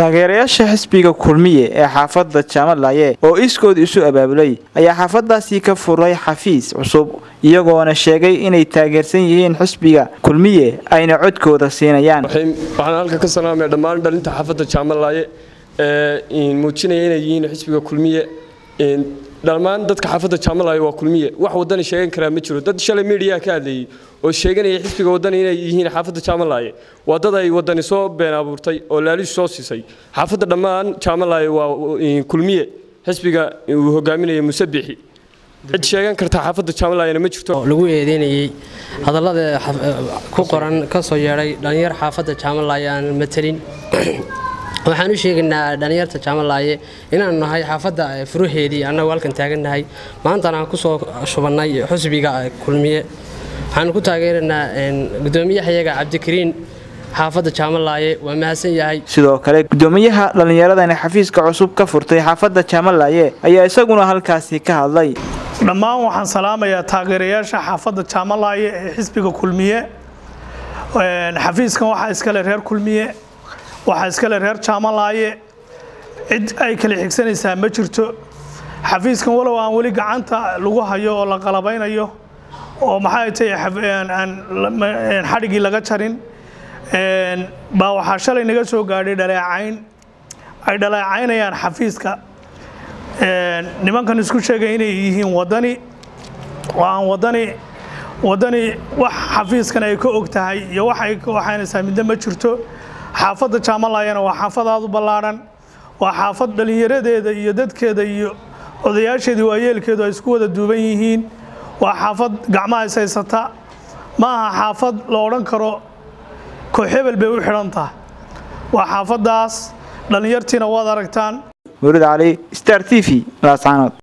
taageerayaasha xisbiga kulmiye ee xaafadda jaamalaye oo iskood isu abaabulay ayaa xaafadaasi ka furay xafiis cusub iyagoona sheegay inay taageersan yihiin xisbiga kulmiye ayna codkooda siinayaan waxaan halka ka salaamaya dhammaan dhalinta xaafadda jaamalaye ee muujinaya inay yihiin xisbiga kulmiye dhammaan dadka xaafadda jaamalaye waa kulmiye wax wadani sheegan karaa ma jiro dad shalay miidiyaha ka hadlayay oo sheeganaya xisbiga wadani inay yihiin xaafadda jaamalaye waa dad ay wadani soo been abuurtay oo laalish soo siisay xaafadda dhammaan jaamalaye waa kulmiye xisbiga uu hogaaminaya musabixi cid sheegan karta xaafadda jaamalayena ma jirto lagu eedeynayay hadallada ku qoran ka soo yeedhay dhallinyar xaafadda jaamalaye aan matelin waxaan u sheegaynaa dhallinyarta jaamalaye inaanu nahay xaafadda furaheedii annagu halkan taagannahay maantana aan kusoo shubannay xusbiga kulmiye waxaanu ku taageeraynaa gudoomiyahayaga cabdikariin xaafadda jaamalaye waa mahadsan yahay sidoo kale gudoomiyaha dhallinyaradani xafiiska cusub ka furtay xaafadda jaamalaye ayaa isaguna halkaasi ka hadlay dhammaan waxaan salaamayaa taageerayaasha xaafadda jaamalaye ee xisbiga kulmiye xafiiskan waxaa iskale reer kulmiye waxaa iskale reer jaamalaye cid ay kala xigsanaysaa ma jirto xafiiskan walow aan weli gacanta lagu hayo oo la qalabaynayo oo maxay tahay xadhigii laga jarin baa waxaa shalay naga soo gaadhay dhaleecayn ay dhaleecaynayaan xafiiska nimankan isku sheegay inay yihiin wadani oo aan wadani wadani wax xafiiskan ay ka og tahay iyo wax ay ka waxaynaysaa midna ma jirto xaafadda jaamalayana waa xaafad aad u ballaadhan waa xaafad dhallinyaradeeda iyo dadkeeda iyo odayaasheedii waayeelkeedu ay isku wada duuban yihiin waa xaafad gacmaha is haysata ma aha xaafad la odhan karo kooxebel bay u xidhan tahay waa xaafaddaas dhallinyartiina waad aragtaan murid cali star t v laascaanood